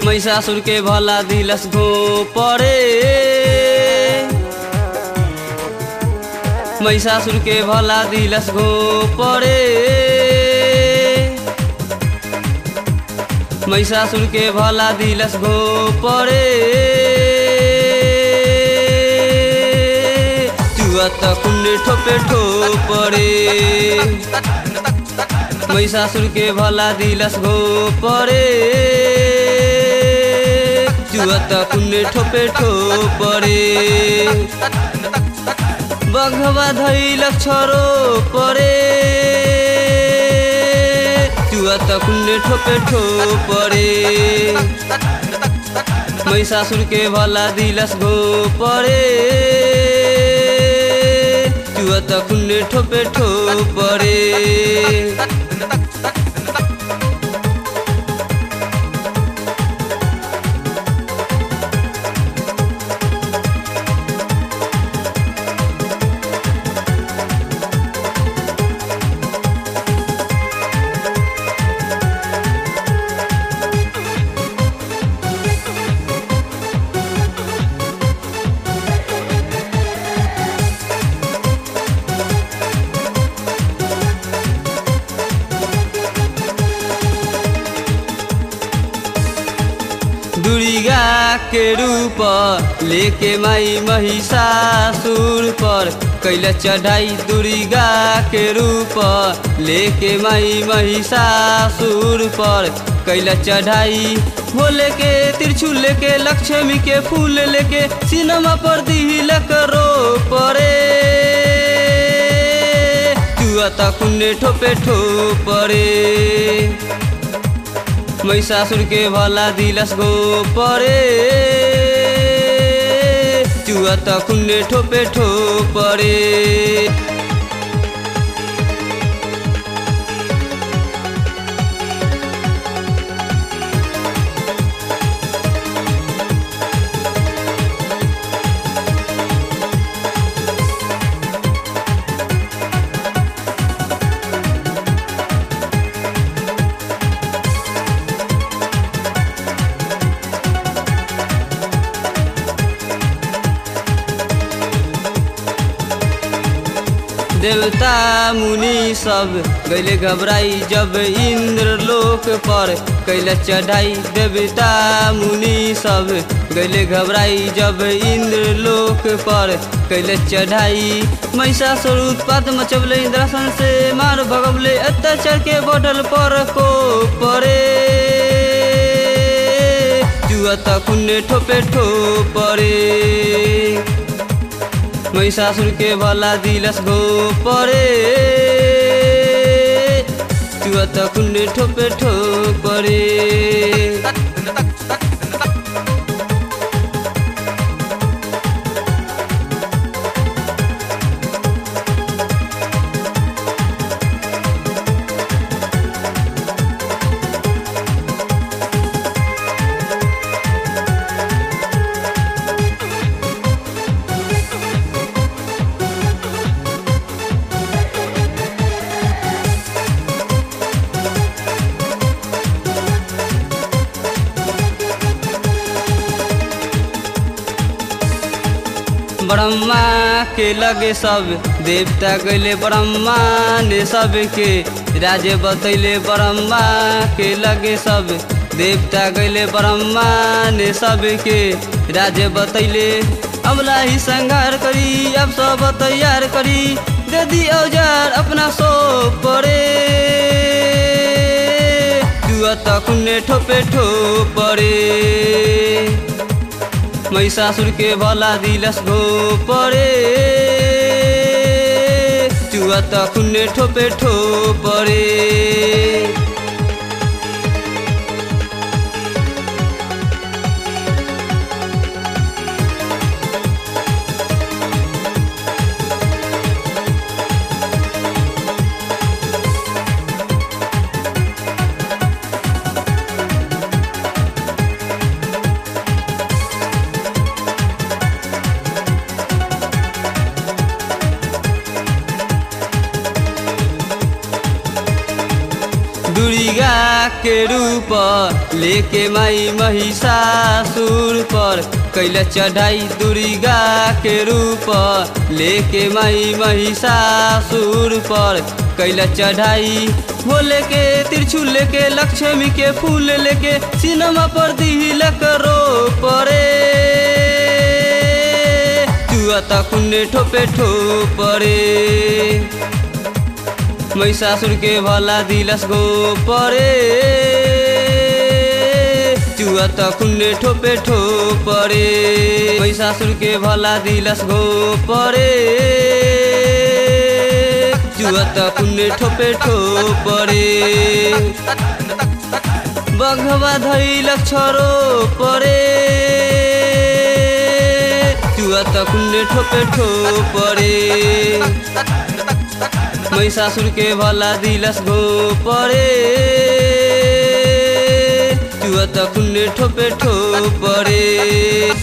महिषासुर के भला दिलस घो परे महिषासुर के भला दिलस घो परे महिषासुर के भला दिलस घो परे चुअत कुंडे ठोपे ठो परे महिषासुर के भला दिलस घो परे चुअत कुंडे ठोपे ठो परे बघवा धैल छोरो परे चुअत कुंडे ठोपे ठो परे महिषासुर के भला दिलस घो परे चुअत कुंडे ठोपे ठो परे दुर्गा के रूप लेके माई महिषासुर पर कैला चढ़ाई दुर्गा के रूप लेके माई महिषासुर पर कैला चढ़ाई भोले के त्रिशूल लेके लक्ष्मी के फूल लेके सिनेमा पर दिलक रो परे चुअता कुन्ने ठोपे ठो परे महिषासुर के भला दिलस गो परे चुअत कुन्ने ठोपे ठो परे देवता मुनि सब गैले घबराई जब इंद्र लोक पर कैले चढ़ाई देवता मुनि सब गैले घबराई जब इंद्र लोक पर कैले चढ़ाई महिषासुर उत्पात मचबले इंद्रासन से मार भगवले अत्याचार के बोटल पर को परे जुअत कुन्ने ठोपे ठो परे महिषासुर के भला दिलस गो परे चुअत कुंडे ठोपे ठो परे ब्रह्मा के लगे सब देवता गैले ब्रह्मा ने सबके राजे बतैले ब्रह्मा के लगे सब देवता गैले ब्रह्मा ने सबके राजे बतैले अमला ही संघार करी अब सब तैयार करी दे दी औजार अपना सो परे जुअत कुन्ने ठोपे ठो परे महिषासुर के भला दिलस गो परे चुअत कुन्ने ठोपे ठो परे दुर्गा के रूप लेके माई महिषासुर पर कैला चढ़ाई दुर्गा के रूप लेके माई महिषासुर पर कैला चढ़ाई भोले के त्रिशूल लेके लक्ष्मी के फूल लेके सिनेमा पर दिलक रो परे चुआ तकुन्ने ठोपे ठोपरे महिषासुर के भला दिलस गो परे चुआ तकुन्ने ठोपे ठोपरे महिषासुर के भला दिलस गो परे चुआ तकुन्ने ठोपे ठोपरे बघवा धैलक छोरो परे चुआ तकुन्ने ठोपे ठोपरे महिषासुर के भला दिलस गो परे चुआ तकुन्ने ठोपे ठोपरे